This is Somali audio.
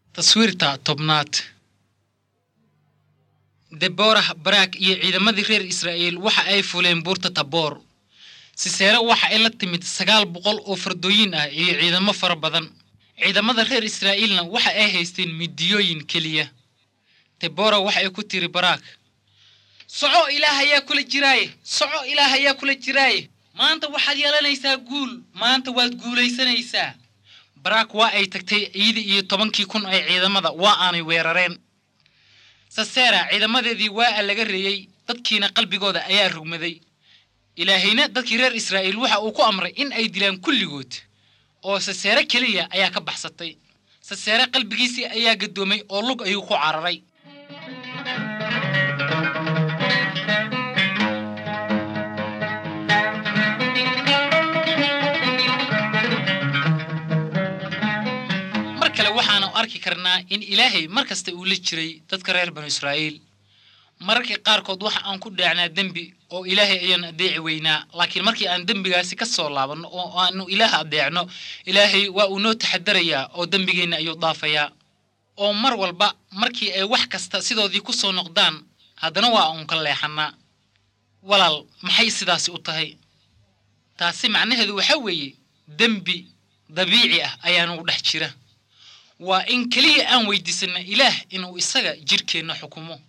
taswiirta tobnaad deborah baraak iyo ciidamadii reer israa'iil waxa ay fuleen buurta taboor siseere waxa ay la timid sagaal boqol oo fardooyin ah iyo ciidamo fara badan ciidamada reer israa'iilna waxa ay haysteen midiyooyin keliya debora waxa ay ku tiri baraak soco ilaah ayaa kula jiraaye soco ilaah ayaa kula jiraaye maanta waxaad yeelanaysaa guul maanta waad guulaysanaysaa baraak waa ay tagtay ciidii iyo tobankii kun ee ciidamada waa aanay weerareen sasera ciidamadeedii waa a laga reeyey dadkiina qalbigooda ayaa rugmaday ilaahayna dadkii reer israa'iil waxa uu ku amray in ay dilaan kulligood oo saseere keliya ayaa ka baxsatay saseere qalbigiisii ayaa gadoomay oo lug ayuu ku cararay mar kale waxaanu arki karnaa in ilaahay mar kasta uu la jiray dadka reer banu israa'iil mararkii qaarkood waxa aan ku dhaacnaa dembi oo ilaahay ayaan adeeci weynaa laakiin markii aan dembigaasi ka soo laabanno oo aanu ilaah adeecno ilaahay waa uu noo taxadarayaa oo dembigeenna ayuu dhaafayaa oo mar walba markii ay wax kasta sidoodii ku soo noqdaan haddana waa uun ka leexannaa walaal maxay sidaasi u tahay taasi macnaheedu waxaa weeye dembi dabiici ah ayaanu dhex jira waa in keliya aan weydiisanna ilaah inuu isaga jidhkeenna xukumo